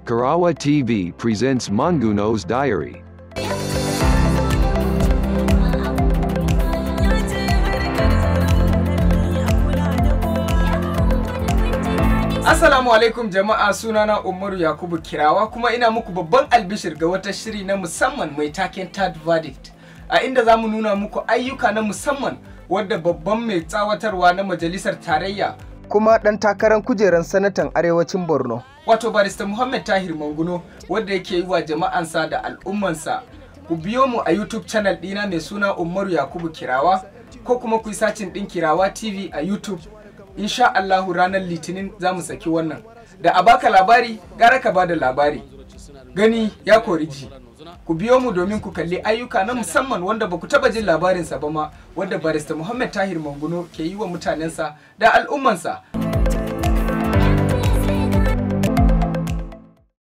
Karawa TV presents Manguno's Diary. Assalamu alaikum jama'a sunana Umaru Yakubu Kirawa kuma ina muku babban albishir ga wata shiri na musamman mai taken Third Verdict a inda za mu nuna muku ayyuka na musamman wadda babban mai tsawatarwa na majalisar tarayya kuma ɗan takarar kujerar sanatan arewacin Borno wato barista Muhammad Tahir Manguno wadda yake yi wa jama'ansa da al'ummansa ku biyo mu a YouTube channel ɗina mai suna Umaru Yakubu Kirawa ko kuma ku yi sacin ɗin Kirawa TV a YouTube insha Allahu ranar litinin za mu saki wannan da a baka labari gara ka bada labari gani ya kori ji ku biyo mu domin ku kalli ayyuka na musamman wanda ba ku taba jin labarinsa ba ma wanda barista Muhammad Tahir Manguno ke yi wa mutanensa da al'ummansa